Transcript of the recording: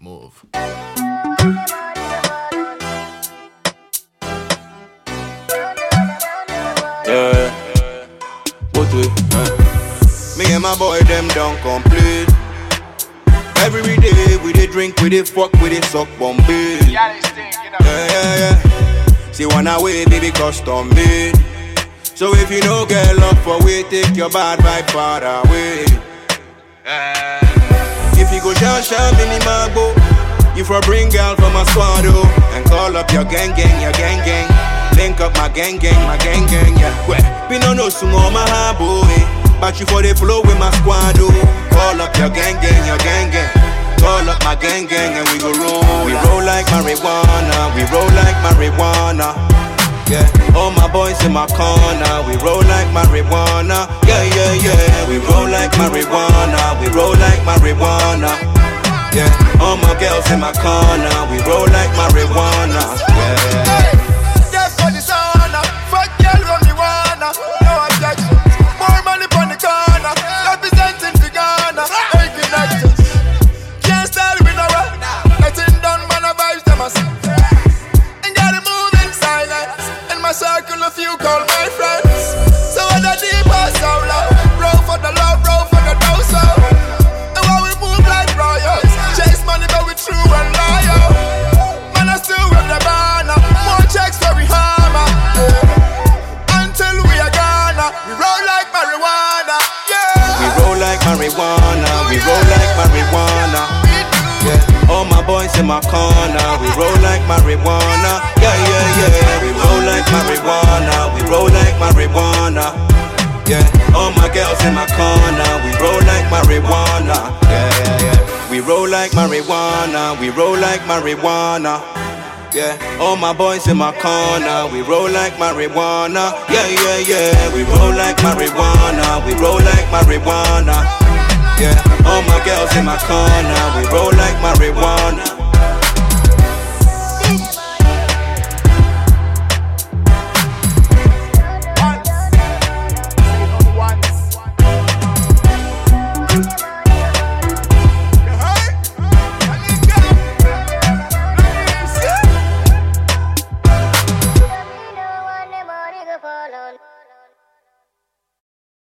Move. Yeah. What we? Me and my boy them don't complete. Every day we dey drink, we dey fuck, we dey suck Bombay. Yeah, they stink, you know. Yeah, yeah, yeah. See one away, baby, custom made. So if you no get love for we, take your bad vibe far away. Eh. If you go share share mini mago, you for bring girl from my squad oh, and call up your gang gang, your gang gang. Link up my gang gang, my gang gang, yeah. Well, we no know soon on my high boy, but you for the flow with my squad oh. Call up your gang gang, your gang gang. Call up my gang gang and we go roll. We roll like marijuana, we roll like marijuana. Yeah, all my boys in my corner, we roll like marijuana. Yeah, yeah, yeah, we roll like marijuana, we roll like marijuana. Yeah, all my girls in my corner, we roll like marijuana. Yeah. Just for the sauna, fuck girl when me wanna. No objection. More money on the corner, representing the Ghana. Hey, connections. Can't style with no rap. Nothing done, man, I vibes them as. And gotta move in silence. In my circle, a few call my friends. So what the deep or so low. Roll for the love, roll for the dough, so. And while we move like royals, chase money, but we true and loyal. Man, I still with the banner. More checks for we hammer. Yeah. Until we are gonna, we roll like marijuana. We Yeah. roll like marijuana, we roll like marijuana. We do. Yeah, all my boys in my corner, we roll like marijuana. Yeah, yeah, yeah, we roll like marijuana, we roll like marijuana. Yeah, all my girls in my corner, we roll like marijuana. Yeah, yeah, yeah. We roll like marijuana, we roll like marijuana. Yeah, all my boys in my corner, we roll like marijuana. Yeah, yeah, yeah, we roll like marijuana, we roll like marijuana. Yeah, all my girls in my corner, we roll like marijuana.